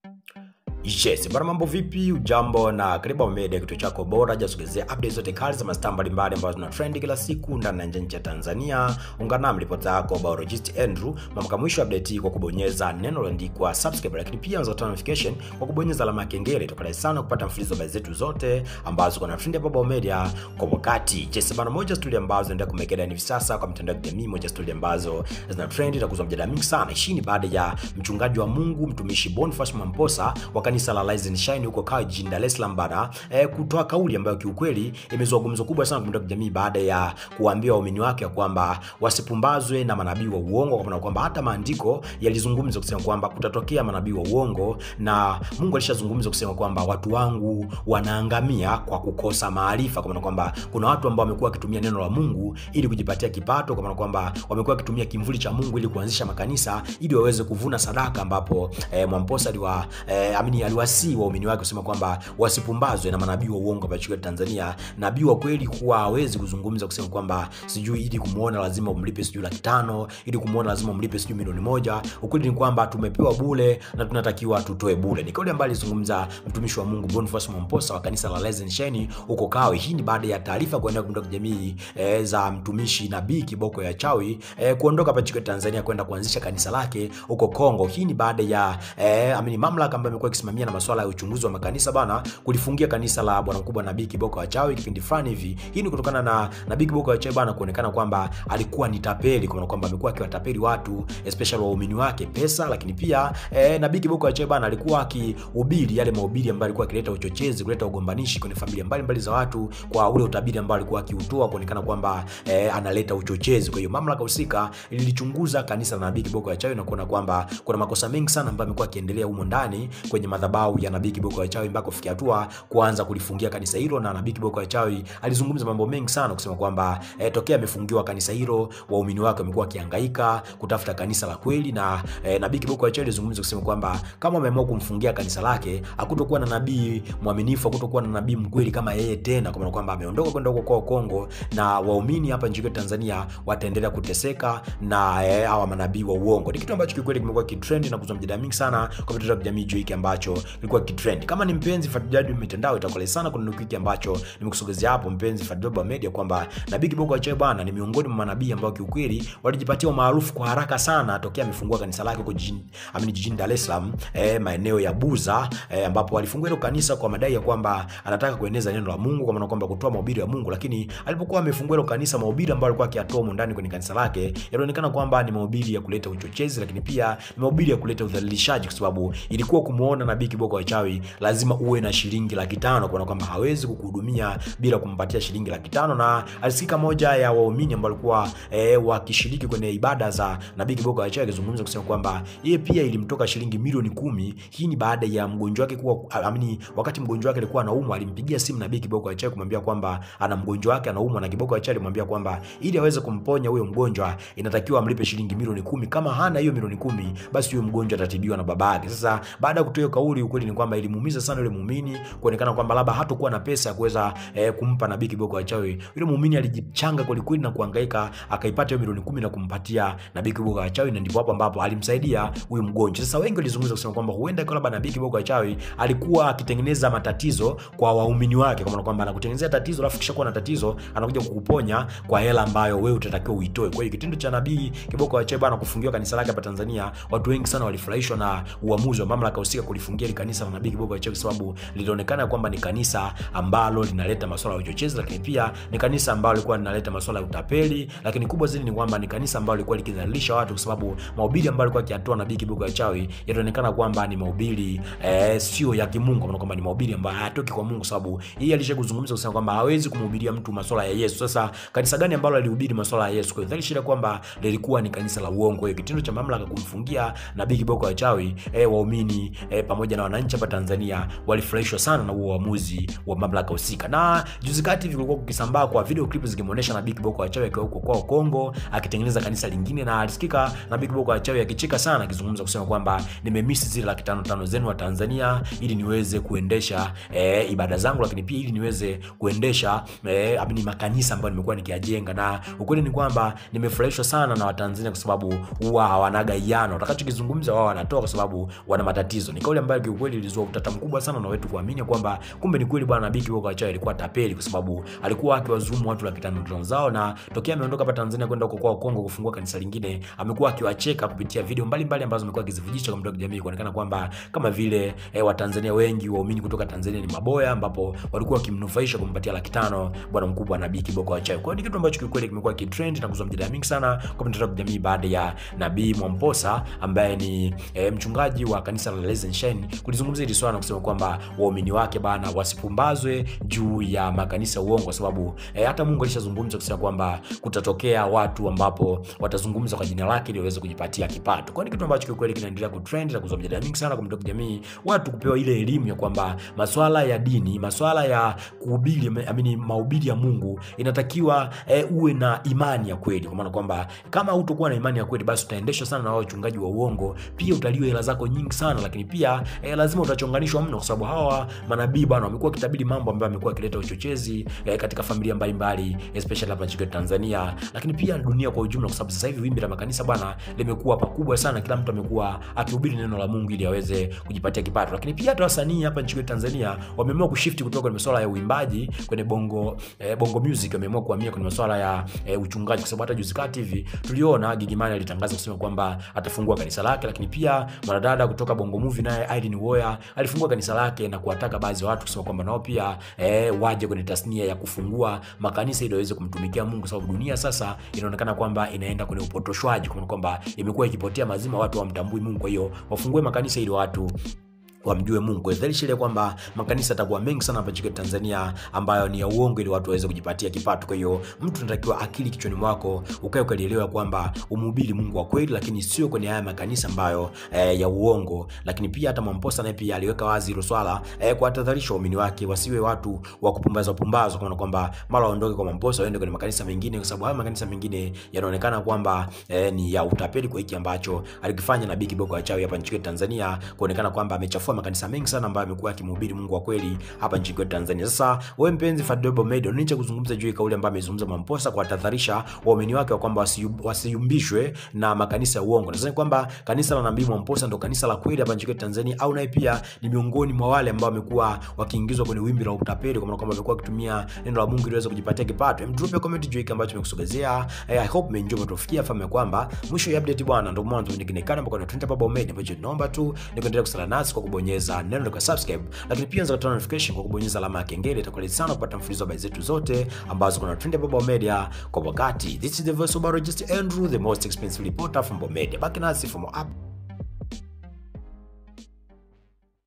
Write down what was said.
Yes, bwana mambo vipi? Ujambo na karibu Hapa Media, kituo chako bora jasogezea updates zote kali za mastaa mbalimbali ambazo zina trend kila siku ndani na nje ya Tanzania. Ungana nami ripota yako biologist Andrew mpaka mwisho update hii kwa kubonyeza neno lililoandikwa subscribe, lakini pia unaweza kutoa notification kwa kubonyeza alama ya kengele. Itakuwa sana kupata mfululizo wa habari zetu zote ambazo kuna trend hapa Hapa Media kwa wakati. Yes, bwana moja story ambazo zinaendelea kumekeda hivi sasa kwa mitandao ya kijamii, moja story ambazo zina trend na kuzua mjadala mingi sana. Hii ni baada ya mchungaji wa Mungu mtumishi Boniface Mwamposa wa kanisa la Rise and Shine huko Kawe jijini Dar es Salaam bana eh, kutoa kauli ambayo kiukweli imezua gumzo kubwa sana kwa mitandao ya kijamii baada ya kuambia waumini wake ya kwamba wasipumbazwe na manabii wa uongo, kwa maana kwamba hata maandiko yalizungumza kusema kwamba kutatokea manabii wa uongo, na Mungu alishazungumza kusema kwamba watu wangu wanaangamia kwa kukosa maarifa, kwa maana kwamba kuna watu ambao wamekuwa wakitumia neno la Mungu ili kujipatia kipato, kwa maana kwamba wamekuwa wakitumia kimvuli cha Mungu ili kuanzisha makanisa ili waweze kuvuna sadaka, ambapo eh, Mwamposa aliwa eh, amini aliwasii waumini wake kusema kwamba wasipumbazwe na manabii wa uongo hapa nchini Tanzania. Nabii wa kweli huwa hawezi kuzungumza kusema kwamba sijui ili kumuona lazima umlipe sijui laki tano, ili kumuona lazima umlipe sijui milioni moja. Ukweli ni kwamba tumepewa bure na tunatakiwa tutoe bure. Ni kauli ambayo alizungumza mtumishi wa Mungu Boniface Mwamposa wa kanisa la Rise and Shine huko Kawe. Hii ni baada ya taarifa kuenea kwa jamii e, za mtumishi nabii Kiboko ya Chawi e, kuondoka hapa nchini Tanzania kwenda kuanzisha kanisa lake huko Kongo. Hii ni baada ya e, amini mamlaka ambayo imekuwa ikisimamia na masuala ya uchunguzi wa makanisa bana kulifungia kanisa la bwana mkubwa nabii Kiboko ya Chawi kipindi fulani hivi. Hii ni kutokana na nabii Kiboko ya Chawi bana kuonekana kwamba alikuwa ni tapeli, kwa maana kwamba amekuwa akiwatapeli watu especially waumini wake pesa, lakini pia e, nabii Kiboko ya Chawi bana alikuwa akihubiri yale mahubiri ambayo alikuwa akileta uchochezi, kuleta ugombanishi kwenye familia mbalimbali za watu kwa ule utabiri ambao alikuwa akiutoa kuonekana kwamba e, analeta uchochezi. Kwa hiyo mamlaka husika lilichunguza kanisa la nabii Kiboko ya Chawi na kuona kwamba kuna makosa mengi sana ambayo amekuwa akiendelea humo ndani kwenye madhabahu ya nabii Kiboko ya Chawi mpaka kufikia hatua kuanza kulifungia kanisa hilo, na nabii Kiboko ya Chawi alizungumza mambo mengi sana kusema kwamba e, tokea amefungiwa kanisa hilo waumini wake wamekuwa wakihangaika kutafuta kanisa la kweli, na e, nabii Kiboko ya Chawi alizungumza kusema kwamba kama ameamua kumfungia kanisa lake, hakutokuwa na nabii mwaminifu, hakutokuwa na nabii mkweli kama yeye tena, kwa maana kwamba ameondoka kwenda huko kwa Kongo, na waumini hapa nchini Tanzania wataendelea kuteseka na e, hawa manabii wa uongo. Ni kitu ambacho kikweli kimekuwa kitrend na kuzua mjadala mingi sana kwa mitandao ya kijamii juu hiki ambacho kilikuwa kitrend. Kama ni mpenzi fuatiliaji wa mitandao, itakuwa sana kuna hiki ambacho nimekusogezea hapo, mpenzi fuatiliaji wa media, kwamba nabii Kiboko ya Chawi bwana ni miongoni mwa manabii ambao kiukweli walijipatia maarufu kwa haraka sana tokea amefungua kanisa lake huko jijini amini jijini Dar es Salaam eh, maeneo ya Buza eh, ambapo alifungua hilo kanisa kwa madai ya kwamba anataka kueneza neno la Mungu, kwa maana kwamba kutoa mahubiri ya Mungu. Lakini alipokuwa amefungua hilo kanisa, mahubiri ambayo alikuwa akiyatoa huko ndani kwenye kanisa lake yalionekana kwamba ni mahubiri ya kuleta uchochezi, lakini pia ni mahubiri ya kuleta udhalilishaji, kwa sababu ilikuwa kumuona nabii Kiboko ya Chawi lazima uwe na shilingi laki tano kwa kwamba hawezi kukuhudumia bila kumpatia shilingi laki tano na alisikika moja ya waumini ambao walikuwa e, wakishiriki kwenye ibada za nabii Kiboko ya Chawi akizungumza kusema kwamba yeye pia ilimtoka shilingi milioni kumi. Hii ni baada ya mgonjwa wake kuwa amini, wakati mgonjwa wake alikuwa anaumwa, alimpigia simu nabii Kiboko ya Chawi kumwambia kwamba ana mgonjwa wake anaumwa, na Kiboko ya Chawi alimwambia kwamba ili aweze kumponya huyo mgonjwa inatakiwa amlipe shilingi milioni kumi. Kama hana hiyo milioni kumi, basi huyo mgonjwa atatibiwa na babake. Sasa baada ya kutoa hiyo kauli, ukweli ni kwamba ilimuumiza sana yule muumini kuonekana kwamba labda hatakuwa na pesa ya kuweza eh, kumpa nabii Kiboko ya Chawi. Yule muumini alijichanga kweli kweli na kuhangaika akaipata hiyo milioni kumi na kumpatia nabii Kiboko ya Chawi, na ndipo hapo ambapo alimsaidia huyu mgonjwa. Sasa wengi walizungumza kusema kwamba huenda kwa labda nabii Kiboko ya Chawi alikuwa akitengeneza matatizo kwa waumini wake, kwa maana kwamba anakutengenezea tatizo alafu kisha kuwa na tatizo anakuja kukuponya kwa hela ambayo wewe utatakiwa uitoe. Kwa hiyo kitendo cha nabii Kiboko ya Chawi bana kufungiwa kanisa lake hapa Tanzania, watu wengi sana walifurahishwa na uamuzi wa mamlaka husika kulifungia ile kanisa la nabii Kiboko ya Chawi, kwa sababu lilionekana kwamba ni kanisa ambalo linaleta masuala ya uchochezi, lakini pia ni kanisa ambalo lilikuwa linaleta masuala ya utapeli, lakini kubwa zaidi ni kwamba ni kanisa ambalo lilikuwa likidhalilisha watu, kwa sababu mahubiri ambayo alikuwa akiyatoa nabii Kiboko ya Chawi yanaonekana kwamba ni mahubiri eh, sio ya kimungu, kwa kwamba ni mahubiri ambayo hayatoki kwa Mungu, sababu yeye alishakuzungumza kusema kwamba hawezi kumhubiria mtu masuala ya Yesu. Sasa kanisa gani ambalo alihubiri masuala ya Yesu? Kwa hiyo dhahiri kwamba lilikuwa ni kanisa la uongo. Hiyo kitendo cha mamlaka kumfungia nabii Kiboko ya Chawi eh, waumini eh, pamoja na wananchi hapa Tanzania walifurahishwa sana na huo uamuzi wa mamlaka husika. Na juzi kati hivi kulikuwa kukisambaa kwa video clip zikimuonesha nabii Kiboko ya Chawi akiwa huko kwao Kongo akitengeneza kanisa lingine, na alisikika nabii Kiboko ya Chawi akicheka sana akizungumza kusema kwamba nimemisi zile laki tano tano zenu wa Tanzania ili niweze kuendesha eh, ibada zangu, lakini pia ili niweze kuendesha eh, amini makanisa ambayo nimekuwa nikiyajenga. Na ukweli ni kwamba nimefurahishwa sana na Watanzania kwa sababu huwa hawanaga iano, watakachokizungumza wao wanatoa kwa sababu wana matatizo. Ni kauli ambayo ambayo kiukweli ilizua utata mkubwa sana na wetu kuamini kwamba kumbe ni kweli bwana Nabii Kiboko wa Chawi alikuwa tapeli, kwa sababu alikuwa akiwazumu watu laki tano tano zao, na tokea ameondoka hapa Tanzania kwenda huko kwa Kongo kufungua kanisa lingine, amekuwa akiwacheka kupitia video mbalimbali ambazo amekuwa akizivujisha kwa mtandao wa kijamii kuonekana kwamba kama vile eh, Watanzania wengi waumini kutoka Tanzania ni maboya, ambapo walikuwa wakimnufaisha kumpatia laki tano bwana mkubwa Nabii Kiboko wa Chawi. Kwa hiyo ni kitu ambacho kiukweli kimekuwa kitrend na kuzua mjadala mingi sana kwa mtandao wa kijamii baada ya Nabii Mwamposa ambaye ni eh, mchungaji wa kanisa la Rise and Shine kulizungumzia hili swala na kusema kwamba waumini wake bana wasipumbazwe juu ya makanisa uongo, kwa sababu eh, hata Mungu alishazungumza kusema kwamba kutatokea watu ambapo watazungumza kwa jina lake ili waweze kujipatia kipato. Kwa hiyo ni kitu ambacho kiukweli kinaendelea kutrend na kuzua mjadala mingi sana kwa mtandao wa kijamii, watu kupewa ile elimu ya kwamba masuala ya dini, masuala ya kuhubiri, amini mahubiri ya Mungu inatakiwa eh, uwe na imani ya kweli, kwa maana kwamba kama hutakuwa na imani ya kweli, basi utaendeshwa sana na wao wachungaji wa uongo, pia utaliwa hela zako nyingi sana, lakini pia eh, lazima utachonganishwa mno, kwa sababu hawa manabii bwana wamekuwa wakitabiri mambo ambayo amekuwa akileta uchochezi eh, katika familia mbalimbali especially hapa nchini Tanzania, lakini pia dunia kwa ujumla, kwa sababu sasa hivi wimbi la makanisa bwana limekuwa pakubwa sana. Kila mtu amekuwa akihubiri neno la Mungu ili aweze kujipatia kipato, lakini pia hata wasanii hapa nchini Tanzania wameamua kushifti kutoka kwenye masuala ya uimbaji kwenye bongo eh, bongo music, wameamua kuhamia kwenye masuala ya eh, uchungaji, kwa sababu hata juzi kati hivi tuliona Gigy Money alitangaza kusema kwamba atafungua kanisa lake, lakini pia mwanadada kutoka Bongo Movie naye Irene Uwoya alifungua kanisa lake na kuwataka baadhi ya watu kusema kwamba nao pia eh, waje kwenye tasnia ya kufungua makanisa ili waweze kumtumikia Mungu, sababu dunia sasa inaonekana kwamba inaenda kwenye upotoshwaji, kwa kwamba imekuwa ikipotea mazima, watu wamtambui Mungu. Kwa hiyo wafungue makanisa ili watu wamjue Mungu. Dhahiri kwamba makanisa yatakuwa mengi sana hapa nchini Tanzania ambayo ni ya uongo ili watu waweze kujipatia kipato. Kwa hiyo mtu unatakiwa akili kichwani mwako ukae ukalielewa kwamba umhubiri Mungu wa kweli, lakini sio kwenye haya makanisa ambayo eh, ya uongo. Lakini pia hata Mwamposa naye pia aliweka wazi hilo swala eh, kuwatahadharisha waumini wake wasiwe watu wa kupumbaza pumbaza, kwa kwamba mara waondoke kwa Mwamposa waende kwenye makanisa mengine, kwa sababu haya makanisa mengine yanaonekana kwamba eh, ni ya utapeli kwa hiki ambacho alikifanya Nabii Kiboko wa Chawi hapa nchini Tanzania, kuonekana kwamba amechafua makanisa mengi sana ambayo amekuwa akimhubiri Mungu wa kweli hapa nchini kwetu Tanzania. Sasa wewe mpenzi Fadobo Medo, nini cha kuzungumza juu ya kauli ambayo amezungumza Mwamposa kuwatahadharisha waumini wake wa kwamba wasiyumbishwe na makanisa ya uongo? Nadhani kwamba kanisa la Nabii Mwamposa ndo kanisa la kweli hapa nchini kwetu Tanzania, au naye pia ni miongoni mwa wale ambao wamekuwa wakiingizwa kwenye wimbi la utapeli, kwa maana kwamba wamekuwa wakitumia neno la Mungu ili waweze kujipatia kipato. Hem, drop comment juu hiki ambacho tumekusogezea. I hope umeenjoy tufikia fahamu kwamba mwisho ya update bwana, ndo mwanzo mwingine kana mpaka na Trend Baba Media, ambacho naomba tu ni kuendelea kusala nasi kwa kubonyeza neno la subscribe, lakini pia unaweza kutoa notification kwa kubonyeza alama ya kengele. Itakuwa sana kupata mfululizo wa habari zetu zote ambazo kuna Trend Baba Media kwa wakati. This is the voice of Barojist Andrew, the most expensive reporter from Bomedia. Baki nasi for more up